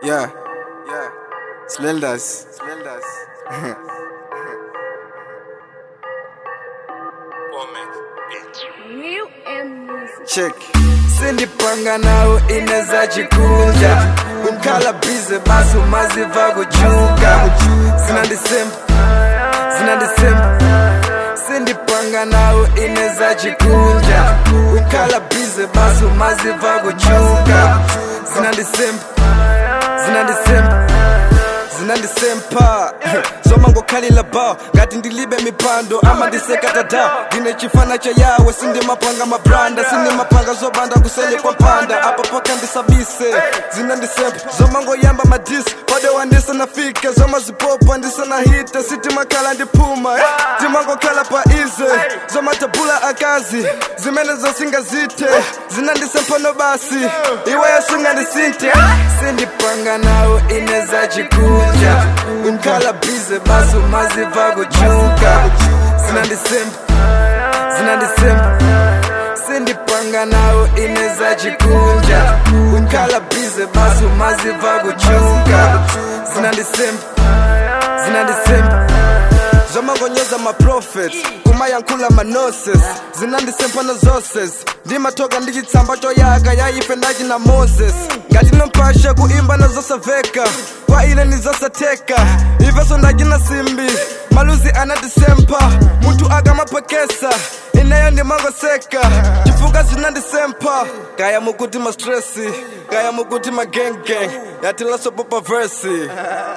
Yeah, yeah. Smell das. Smell das. Real and music. Check. sindipanga nawo ineza chikunja kukhala bize basi umaziva kuchuka zinandisemba zinandisemba sindipanga nawo ineza chikunja kukhala bize basi umaziva kuchuka zinandisemba zinandisemba zinandisempa zoma ngokhalila ba ngati ndilibe mipando ama ndisekatata ndine chifana cha yawe sindimapanga mabranda sindimapanga zobanda kusele kwa mpanda apa paka ndisabise zinandisempa zoma ngoyamba madisi pade wandisanafike zoma zipopa ndisanahite sitimakhala ndiphuma eh. timangokhala pa ize zoma tabula akazi zimene zosingazite zinandisempa nobasi iweyo singandisinte sindipanga nawo ineza chikunja ukhala bize basi umaziva kuchuka zinandisemba zinandisemba sindipanga nawo ineza chikunja ukhala bize basi umaziva kuchuka zinandisemba zinandisemba zomangonyeza maprofet kumayankhula manoses zinandisempana zoses ndimatoka ndichitsamba choyaka yaife ndachi na moses ngati nompasha kuimba nazosaveka kwa ine nizosatheka iveso ndachina simbi maluzi anatisempa munthu akamapekesa ineyo ndimangoseka chifuka zinandisempa kaya mukuti mastresi kaya mukuti magengeng yatilasopopa versi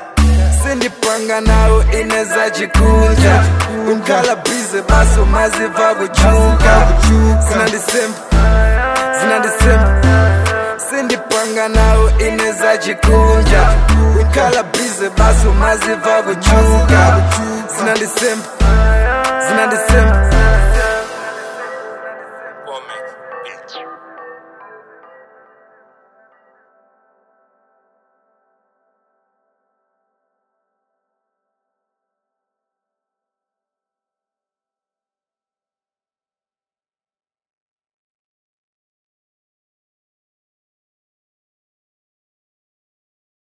sindipanga nawo ineza chikunja ukhala bize basi umaziva kuchuka zinandisemba zinandisemba sindipanga nawo ineza chikunja ukhala bize basi umaziva kuchuka zinandisemba zinandisemba